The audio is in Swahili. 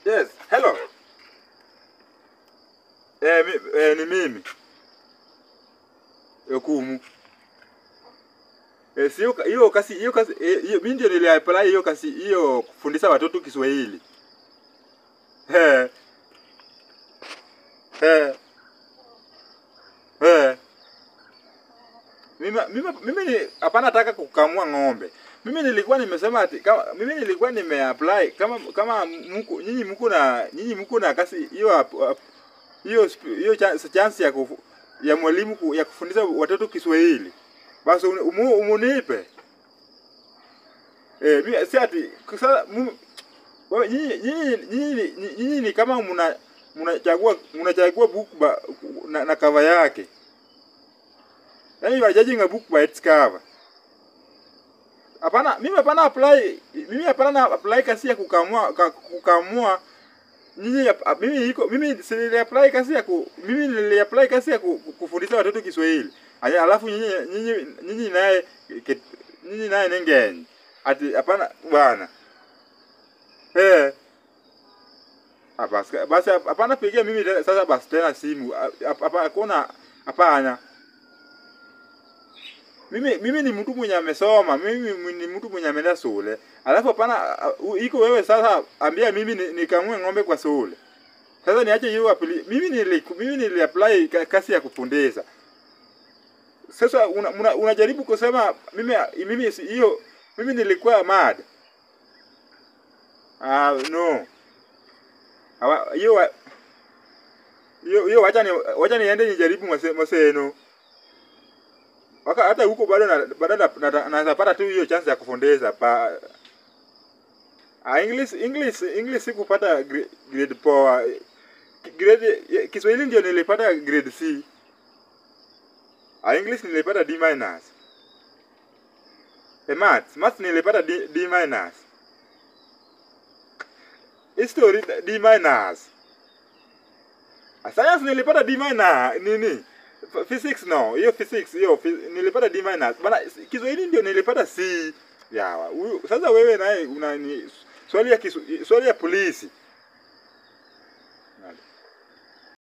Yes, hello. Eh, mi, eh, ni mimi. Yokumu. Eh, sio hiyo kasi hiyo kasi eh, hiyo mimi ndio niliapply hiyo kasi hiyo kufundisha watoto Kiswahili. Eh. Eh. Eh. Mimi mimi mimi ni- hapana nataka kukamua ng'ombe. Mimi nilikuwa nimesema ati kama mimi nilikuwa nimeapply kama kama mko nyinyi mko na nyinyi mko na kasi hiyo ap- ap- hiyo sp- hiyo cha- chance ya kufu, ya mwalimu ku- ya kufundisha watoto Kiswahili. Basi uni- umu, umunipe. Eh, mimi si ati sasa mu- wewe nyinyi nyinyi nyinyi nyinyi ni kama mna mnachagua mnachagua book ba, na, na cover yake. Yaani you are judging a book by its cover. Hapana, mimi hapana apply, mimi hapana na apply kasi ya kukamua ka, kukamua nyinyi hap- mimi iko mimi si apply kasi ya ku, mimi nili apply kasi ya ku, ku- kufundisha watoto Kiswahili. Aya, Alafu nyinyi nyinyi nyinyi naye ke- nyinyi naye nengenyi. Ati hapana bwana. Eh. Ah, basi basi hapana pigia mimi tena- sasa basi tena simu. Hapa hakuna hapana. Mimi mimi ni mtu mwenye amesoma, mimi ni mtu mwenye ameenda shule. Alafu hapana uh, iko wewe sasa ambia mimi ni- nikamue ng'ombe kwa shule. Sasa niache hiyo apply. Mimi nili mimi nili apply ka- kasi ya kufundisha. Sasa unajaribu una, unajaribu kusema mimi mimi si- hiyo mimi nilikuwa mad. Ah no. Hawa- Hiyo wa- hiyo hiyo wacha ni wacha niende nijaribu mase- maseno. Waka hata huko bado na bado na, na, na, napata tu hiyo chance ya kufundisha pa ah, English English English sikupata grade, grade poa. Grade ya- Kiswahili ndio nilipata grade C. Ah, English nilipata D minus. E maths, maths nilipata D, D minus. History D minus. Ah, Science nilipata D minus nini? F- Physics no, hiyo physics hiyo phy- nilipata D minus. Bana Kiswahili ndio nilipata C. Ya, huyu- sasa wewe naye una ni swali ya kisu, swali ya polisi.